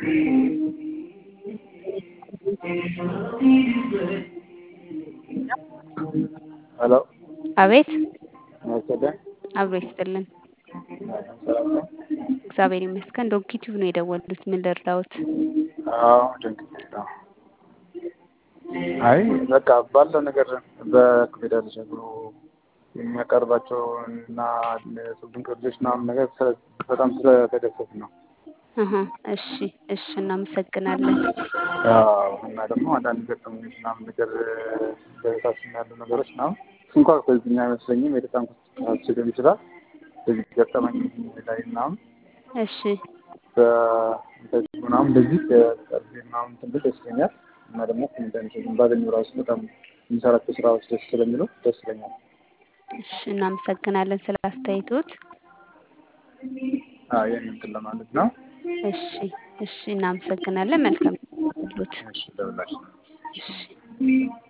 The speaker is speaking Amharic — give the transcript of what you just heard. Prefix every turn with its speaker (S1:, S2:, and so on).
S1: ሄሎ
S2: አቤት
S1: መሰለ
S2: አብሮ ይስጥልን።
S1: ሰላም ነው?
S2: እግዚአብሔር ይመስገን። ዶንኪ ቲዩብ ነው የደወሉት። ምን ልርዳዎት?
S1: አዎ ድንቅ ነው። አይ በቃ ባለው ነገር በክፍል ደረጃ ብሎ የሚያቀርባቸው እና ድንቅ ልጆች ምናምን ነገር ስለ- በጣም ስለተደሰት ነው።
S2: አሀ፣ እሺ እሺ፣ እናመሰግናለን።
S1: አዎ እና ደግሞ አንዳንድ ገጠመኞች ምናምን ነገር በቤታችን ያሉ ነገሮች ምናምን እሱ እንኳ በዚህኛ አይመስለኝም የተጠንኩት ሊሆን ይችላል። በዚህ ገጠመኝ ላይ ምናምን
S2: እሺ
S1: በእንደዚህ ምናምን እንደዚህ ቀርቤ ምናምን ትንሽ ደስ ይለኛል እና ደግሞ ኮንተንት ባገኘው ራሱ በጣም የሚሰራቸው ስራዎች ደስ ስለሚሉ ደስ ይለኛል።
S2: እሺ፣ እናመሰግናለን ስለ አስተያየቶት።
S1: አዎ ይህን እንትን ለማለት ነው።
S2: እሺ እሺ፣ እናመሰግናለን። መልካም ሉት
S1: እሺ ለሁላችን
S2: እሺ